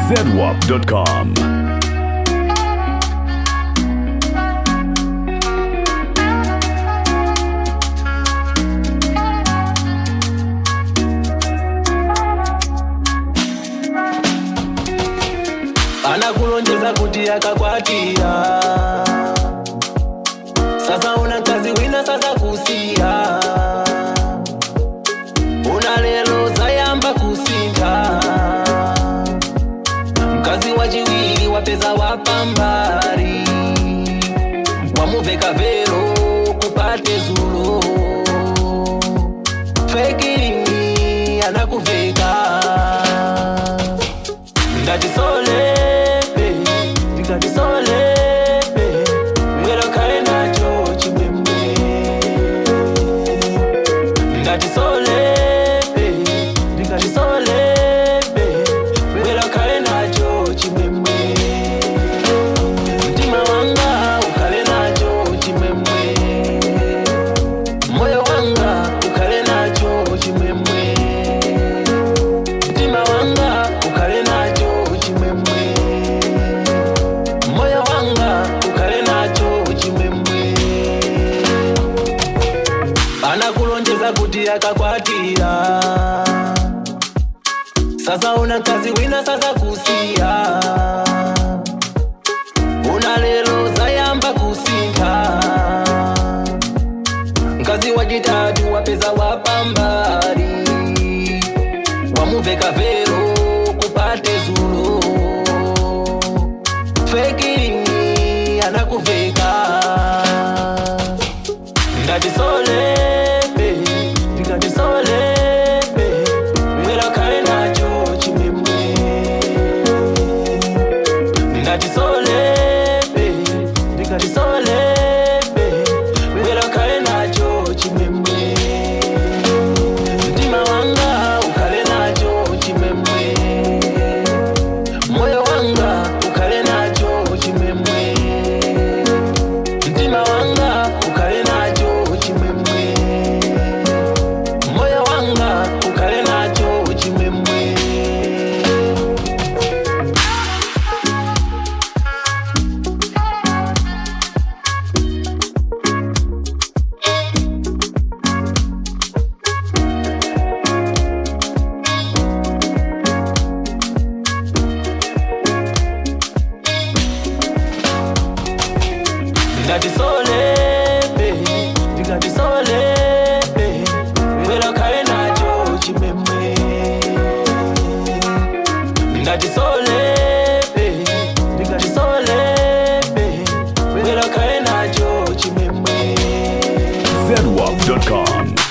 zedwap.com. anakulonjeza kuti akakwatira sasa una mkazi wina sasa kusiya una lelo zayamba kusintha mkazi wachiwiri wapeza wapambari wamuveka vero kupate zulo fekiringi anakuveka ngatisolepe tikatisolepe mwera kale nacho chimwemwe ngatisolepe tikatisolepe mwera kale nacho chimwemwe mtima wanga ukale nacho chimwemwe moyo wanga ukale nacho chimwemwe mtima wanga ukale nacho chimwemwe moyo wanga ukale nacho chimwemwe anakulonjeza kuti akakwatira sasa una mkazi wina sasa kusiya una lelo zayamba kusintha mkazi wachitatu wapeza wapambari wamuveka vero kupate zulo fekiringi anakuveka ngatisolepe tikatisolepe mwera kale nacho chimwemwe ngatisolepe tikatisolepe mwera kale nacho chimwemwe mtima wanga ukale nacho chimwemwe moyo wanga ukale nacho chimwemwe mtima wanga ukale nacho chimwemwe moyo wanga ukale nacho chimwemwe ngatisolepe tikatisolepe mwera kale nacho chimwemwe ngatisolepe tikatisolepe mwera kale nacho chimwemwe zedwap.com.